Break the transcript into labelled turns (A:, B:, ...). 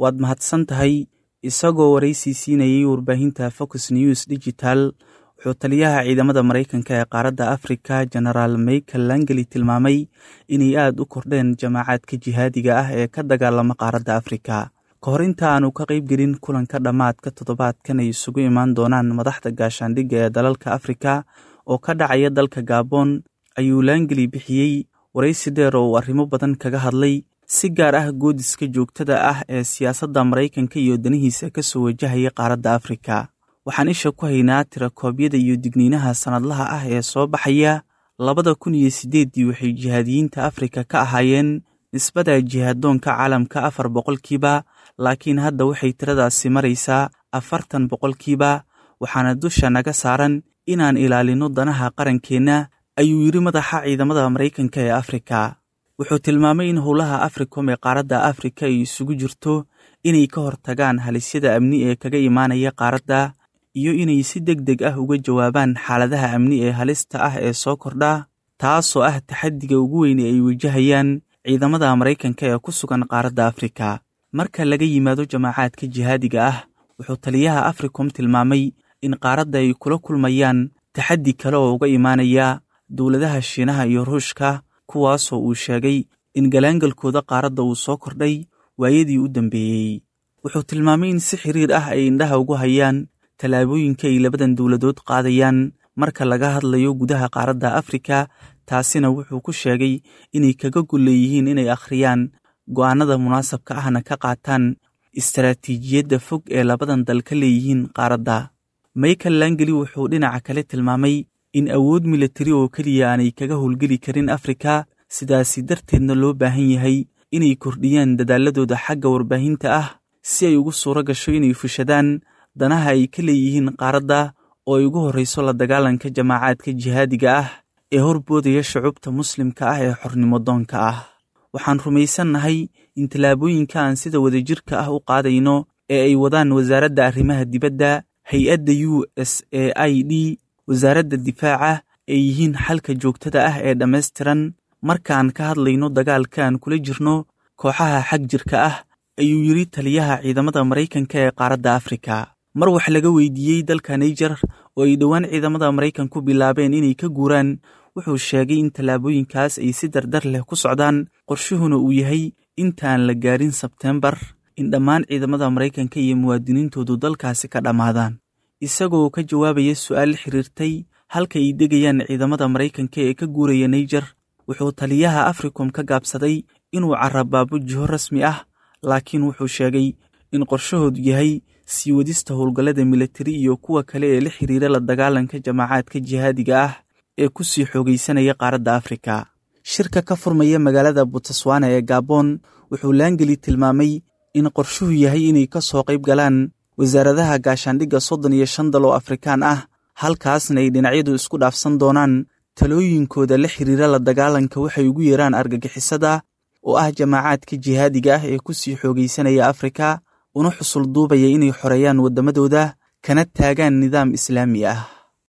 A: waad mahadsan tahay isagoo waraysi siinayay warbaahinta fox news digital wuxuu taliyaha ciidamada maraykanka ee qaaradda afrika genaraal michael langeli tilmaamay inay aad u kordheen jamaacaadka jihaadiga ah ee ka dagaalama qaaradda afrika ka hor inta aanu ka qaybgelin kulanka dhammaadka toddobaadkan ay isugu imaan doonaan madaxda gaashaandhigga ee dalalka afrika oo ka dhacaya dalka gabon ayuu langeli bixiyey waraysi dheer oo uu arrimo badan kaga hadlay si gaar ah goodiska joogtada ah ee siyaasadda maraykanka iyo danihiisa ka soo wajahaya qaaradda afrika waxaan isha ku haynaa tirakoobyada iyo digniinaha sannadlaha ah ee soo baxaya labada kun iyo siddeeddii waxay jihaadiyiinta afrika ka ahaayeen nisbada jihaaddoonka caalamka afar boqolkiiba laakiin hadda waxay tiradaasi maraysaa afartan boqolkiiba waxaana dusha naga saaran inaan ilaalinno danaha qarankeenna ayuu yidhi madaxa ciidamada maraykanka ee afrika wuxuu tilmaamay in howlaha africom ee qaaradda afrika ay isugu jirto inay ka hortagaan halisyada amni ee kaga imaanaya qaaradda iyo inay si deg deg ah uga jawaabaan xaaladaha amni ee halista ah ee soo kordha taasoo ah taxaddiga ugu weyne ay wajahayaan ciidamada maraykanka ee ku sugan qaaradda afrika marka laga yimaado jamaacaadka jihaadiga ah wuxuu taliyaha africom tilmaamay in qaaradda ay kula kulmayaan taxaddi kale oo uga imaanaya dowladaha shiinaha iyo ruushka kuwaasoo uu sheegay in galaangalkooda qaaradda uu soo kordhay waayadii u dambeeyey wuxuu tilmaamay in si xiriir ah ay indhaha ugu hayaan tallaabooyinka ay labadan dowladood qaadayaan marka laga hadlayo gudaha qaaradda afrika taasina wuxuu ku sheegay inay kaga golleeyihiin inay akhriyaan go'aanada munaasabka ahna ka qaataan istaraatiijiyadda fog ee labadan dal ka leeyihiin qaaradda michael langeli wuxuu dhinaca kale tilmaamay in awood milatari oo keliya aanay kaga howlgeli karin afrika sidaasi darteedna loo baahan yahay inay kordhiyaan dadaaladooda xagga warbaahinta ah si ay ugu suuro gasho inay fushadaan danaha ay ka leeyihiin qaaradda oo ay ugu horrayso la dagaalanka jamaacaadka jihaadiga ah ee horboodaya shucubta muslimka ah ee xornimo doonka ah waxaan rumaysannahay in tallaabooyinka aan sida wadajirka ah u qaadayno ee ay wadaan wasaaradda arrimaha dibadda hay-adda u s a i d wasaaradda difaaca ay yihiin xalka joogtada ah ee dhammaystiran markaan ka hadlayno dagaalka aan kula jirno kooxaha xag jirka ah ayuu yidhi taliyaha ciidamada maraykanka ee qaaradda afrika mar wax laga weydiiyey dalka naijer oo ay dhowaan ciidamada maraykanku bilaabeen inay ka guuraan wuxuu sheegay in tallaabooyinkaas ay si dardar leh ku socdaan qorshuhuna uu yahay intaan la gaarin sebteembar in dhammaan ciidamada maraykanka iyo muwaadiniintoodu dalkaasi ka dhammaadaan isagoo ka jawaabaya su'aal xiriirtay halka ay degayaan ciidamada maraykanka ee ka guuraya naijer wuxuu taliyaha africom ka gaabsaday inuu carabaabo jiho rasmi ah laakiin wuxuu sheegay in qorshahoodu yahay sii wadista howlgallada militari iyo kuwa kale ee la xiriira la dagaalanka jamaacaadka jihaadiga ah ee ku sii xoogaysanaya qaaradda afrika shirka ka furmaya magaalada butswana ee gabon wuxuu laangeli tilmaamay in qorshuhu yahay inay ka soo qayb galaan wasaaradaha gaashaandhigga soddon iyo shan dal oo afrikaan ah halkaasna ay dhinacyadu isku dhaafsan doonaan talooyinkooda la xiriira la dagaalanka waxay ugu yeeraan argagixisada oo ah jamaacaadka jihaadiga ah ee ku sii xoogaysanaya afrika una xusul duubaya inay xoreeyaan waddamadooda kana taagaan nidaam islaami ah